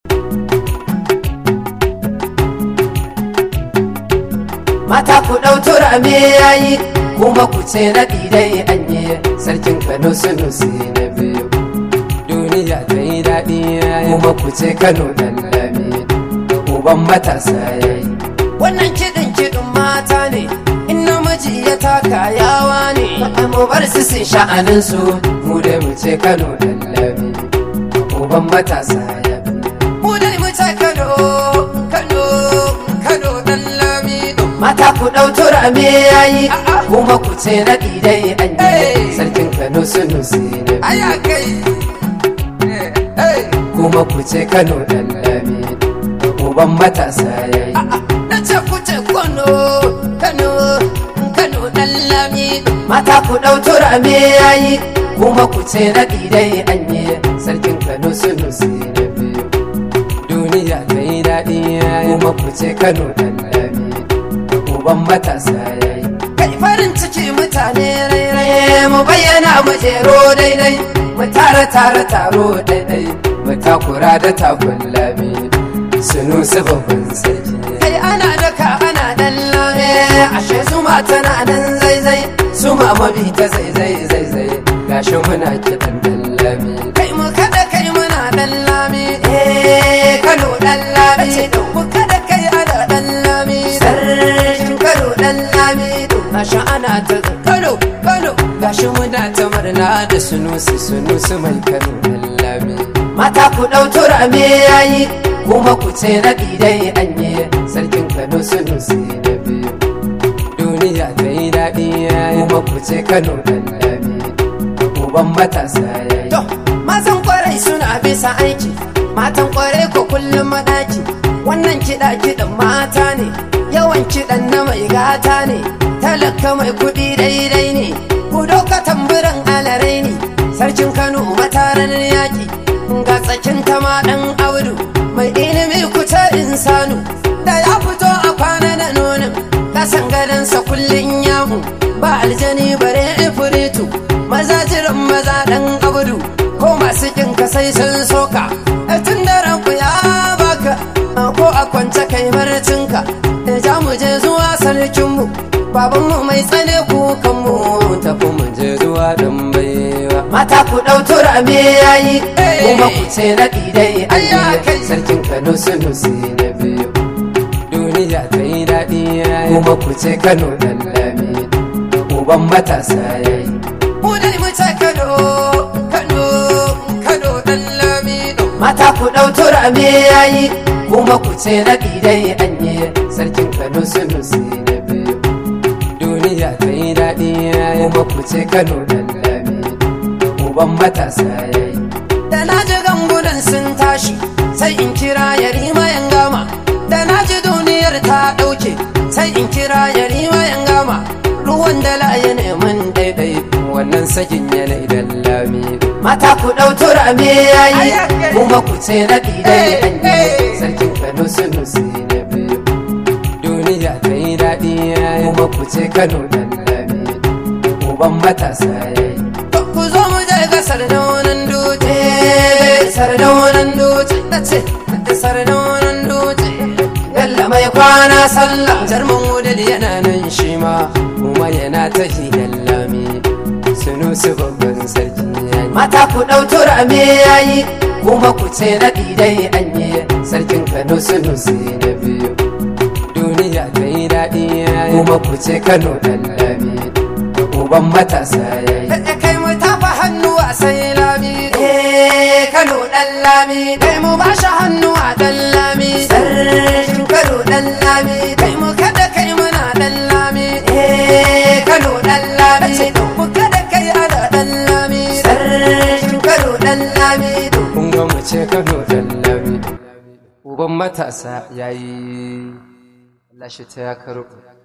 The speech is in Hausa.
mata ku ɗau turame yayi kuma ku ce na dai anye sarkin kano sunusi na biyu duniya ta yi daɗi yayi kuma ku ce kano dan lami uban matasa yayi wannan kiɗin kiɗin mata ne in namiji ya taka yawa ne mu bar su sun sha'anin su mu dai mu ce kano dan lami uban matasa yayi mu dai mu ce kano kano kano dan lami mata ku ɗau turame yayi kuma ku ce na dai anye sarkin kano sunusi na Aya kai. kuma ku ce kano dan lami uban matasa yayi Na ce ku ce Kano, Kano, Kano ɗan lami. mata ku ɗau turame yayi kuma ku ce na dai anye sarkin kano sunusi na biyu duniya ta yi daɗi yayi kuma ku ce kano dan lami uban matasa yayi Kai farin ciki mutane rairai. Eh, mu bayyana mu jero daidai mu tara tara taro daidai mu takura da takun lami sunu su babban sarki Kai ana daka ana ɗan lami. Eh, ashe su ma tana nan zaizai su ma mabi ta zaizai zaizai gashi muna kiɗan dan lami Kai mu kada kai muna ɗan lami. eh kano dan lami Mu kada kai ana ɗan lami. sarkin kano dan lami gashi ana ta Kano, Kano. gashi muna ta murna da sunusi sunusi mai kano lallami mata ku ɗau turame yayi kuma ku ce na dai anye sarkin kano sunusi na biyu duniya ta yi daɗi yayi kuma ku ce kano lallami uban matasa yayi To, mazan kwarai suna bisa aiki, matan kwarai ko kullum madaki. Wannan kiɗa kiɗan mata ne, yawan kiɗan na mai gata ne, talaka mai kuɗi daidai ne, ku doka tamburan alarai ne, sarkin Kano mataran yaƙi, ga tsakin tama ɗan audu, mai ilimi kuta insanu, da ya fito a kwana da nonin, kasan gadansa kullum yamu, ba aljani bare ifiritu, maza jiran maza dan abudu ko masu kin ka sai sun soka tun da ranku ya baka ko a kwance kai marcinka da ja mu je zuwa sarkinmu babanmu mai tsane kukanmu tafi mu je zuwa dan baiwa mata ku ɗau turame yayi Eh. kuma ku ce na dai Ayya, anye kai. sarkin kano sunusi na biyu duniya ta yi daɗi yayi kuma ku ce kano dan lami uban matasa yayi mu dai mu ce kano kano kano dan lamido mata ku ɗau turame yayi kuma ku ce na dai anye sarkin kano sunusi na biyu duniya ta yi daɗi yayi kuma ku ce kano dan lami uban matasa yayi da na ji gangunan sun tashi sai in kira yarima yan gama da na ji duniyar ta ɗauke sai in kira yarima yan gama ruwan da laye neman daidai wannan sakin yana idan lami mata ku ɗau turame yayi Ayya, kai. kuma ku ce na dai Eh, anye eh. sarkin kano sunusi na biyu duniya ta yi daɗi yayi kuma ku ce kano dan lami uban matasa yayi To, ku zo mu je ga sardaunan dutse sardaunan dutse na ce da sardaunan dutse Bello mai kwana sallah jarman wudil yana nan shi ma kuma yana ta hidan lami sunusi babban sarki yayi mata ku ɗau turame yayi kuma ku ce na dai anye sarkin kano sunusi na biyu duniya ta yi daɗi yayi kuma ku ce kano dan lami uban matasa yayi da kai mu tafa hannu a sai lami eh kano dan lami kai mu ba shi hannu a dan lami sarkin kano dan lami kai mu kada kai muna dan lami eh kano dan lami ce mu kada kai ana dan lami sarkin kano dan lami kun ga mu ce kano dan lami uban matasa yayi Allah shi ta ya karo